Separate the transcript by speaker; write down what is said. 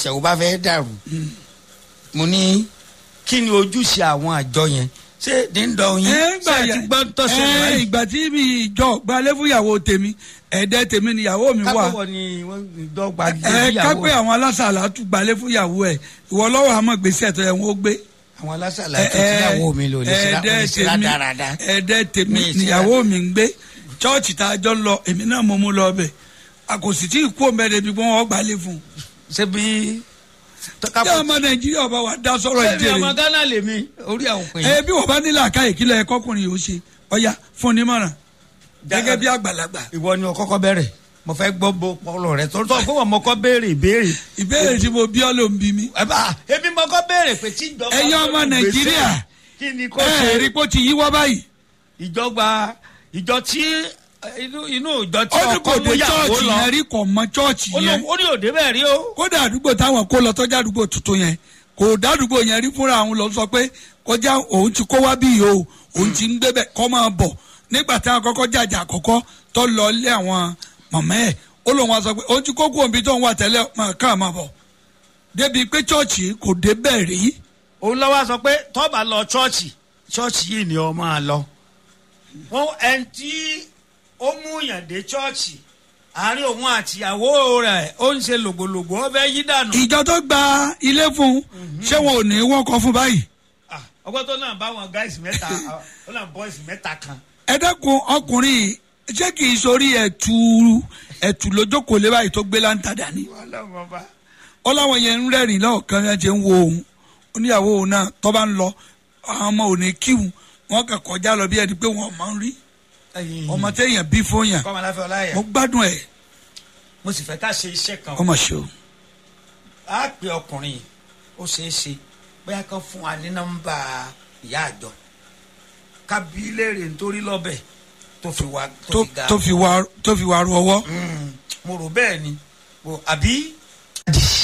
Speaker 1: ìṣẹ̀wò bá fẹ́ dàrú mo ní kí ni ojúṣe àwọn àjọ yẹn ṣé díndọ̀ yín
Speaker 2: ẹ
Speaker 1: ṣé ẹ ti gbọ́ ń tọ́sẹ̀
Speaker 2: ẹ
Speaker 1: wáyé
Speaker 2: ìgbà tí mi ìjọ gbalẹ̀ fúyàwó tèmi ẹ̀ẹ́dẹ́ tèmi níyàwó mi wà
Speaker 1: kápẹ́wọ̀ ni wọ́n dọ́gba
Speaker 2: ẹ kápẹ́ àwọn alásàlá tún gbalẹ̀ fúyàwó ẹ̀ ìwọ lọ́wọ́ àmọ́ gbèsè tó yẹ wọ́n gbé
Speaker 1: àwọn alásàlá tó ti yàwó mi lò ní síra
Speaker 2: ẹ̀ẹ́dẹ́
Speaker 1: ní síra
Speaker 2: tèmi
Speaker 1: dáradára
Speaker 2: ẹ̀ẹ́dẹ́ tèmi
Speaker 1: Mi síra-
Speaker 2: níyàwó mi ń gbé chọ́ọ̀chì tá a jọ ń lọ èmi náà mo mú lọ bẹ̀ a kò sì tí ì kú òmẹ́rẹ́ bí wọ́n gbalẹ̀ fún un.
Speaker 1: ṣé bí
Speaker 2: tí ọmọ nàìjíríà ọba wa dá sọ̀rọ̀
Speaker 1: ṣé bí
Speaker 2: ìjẹ́rìí
Speaker 1: ọmọ Ghana lèmi orí àwọn pè
Speaker 2: ẹ bí wọ́n bá nílò àká ìkílẹ̀ ẹ̀kọ́kùnrin yóò ṣe ọ̀ya fún ní mọ̀ràn gẹ́gẹ́ bí àgbàlagbà
Speaker 1: ìwọ ni o kọ́kọ́ bẹ̀rẹ̀ mo fẹ́ gbọ́ bó pọlọ rẹ tó tó fún wọn mo kọ́ béèrè ìbéèrè
Speaker 2: ìbéèrè tí mo bí ọ ló ń bí mi.
Speaker 1: ẹ bá èmi mo kọ́ béèrè pé tí ìjọba
Speaker 2: ẹ̀yin ọmọ
Speaker 1: gbé
Speaker 2: nàìjíríà
Speaker 1: ìgbésẹ̀, kí ni kò
Speaker 2: ẹ
Speaker 1: ṣe
Speaker 2: rí pé ó ti yíwọ́ báyìí
Speaker 1: ìjọba ìjọ tí inú inú ìjọ tí
Speaker 2: ó ní
Speaker 1: ọkọ
Speaker 2: kò
Speaker 1: mú
Speaker 2: dé
Speaker 1: yàwó
Speaker 2: chọ́ọ̀chì
Speaker 1: lọ
Speaker 2: yẹn rí kò mọ chọ́ọ̀chì
Speaker 1: ó
Speaker 2: yẹn
Speaker 1: ló- ó ní òde bẹ́ẹ̀ rí o
Speaker 2: kódà àdúgbò táwọn kó lọ tọ́jà àdúgbò tuntun yẹn kò dádúgbò yẹn rí fúnra àwọn lọ sọ pé kọjá òun ti kó wá bí yìí o òun ti ń gbé bẹ̀ kọ́ máa bọ̀ nígbà táwọn kọ́kọ́ jàjà àkọ́kọ́ tó lọ lé àwọn mọ̀mọ́ ẹ̀ ó lóun wá sọ pé òun ti kó kú òbí tó ń wà tẹ́lẹ̀ máa ká máa bọ̀ débi pé chọ́ọ̀chì kò dé bẹ́ẹ̀ rí
Speaker 1: òun lọ́wọ́ sọ pé tọ́ba lọ chọ́ọ̀chì chọ́ọ̀chì yìí ni ọ máa lọ wọn ẹni tí ó mú yàn dé chọ́ọ̀chì àárín òun àtìyàwó rẹ̀ ó ń ṣe lògbòlògbò ó fẹ́ yí dànù.
Speaker 2: ìjọ tó gba ilé fún un ṣé wọn ò ní wọ́n kọ́ fún báyìí
Speaker 1: Ah, ọgbọ́n tó náà bá wọn gáìsì mẹ́ta ah, ó náà bọ́ìsì mẹ́ta kan.
Speaker 2: ẹ dẹ́kun ọkùnrin yìí, ṣé kì í sórí ẹ̀tù ẹ̀tù lójókòó lé báyìí tó gbé láǹtà dání
Speaker 1: wọ́n lọ́wọ́ bá.
Speaker 2: ó láwọn yẹn ń rẹ́rìn lọ́ọ̀kan yẹn ti ń wo òun oníyàwó òun náà tó bá ń lọ àwọn ọmọ òní kíhun wọn kàn kọjá lọ bí ẹni pé wọn máa ń rí ọmọ téèyàn bí fún yàn
Speaker 1: kọ́mọ láfẹ́ ọláyà
Speaker 2: mo gbádùn ẹ̀
Speaker 1: mo sì fẹ́ ká ṣe iṣẹ́ kan.
Speaker 2: ọmọ ṣe o
Speaker 1: a pe ọkùnrin yìí ó ṣeé ṣe bóyá kan fún wa ní nọ́mbà ìyá àjọ ká bí léèrè nítorí lọ́bẹ̀ tó fi wá tó
Speaker 2: tó
Speaker 1: fi ga.
Speaker 2: tó fi wá tó fi wá ru ọwọ́
Speaker 1: Mm, mo rò bẹ́ẹ̀ ni Mo- àbí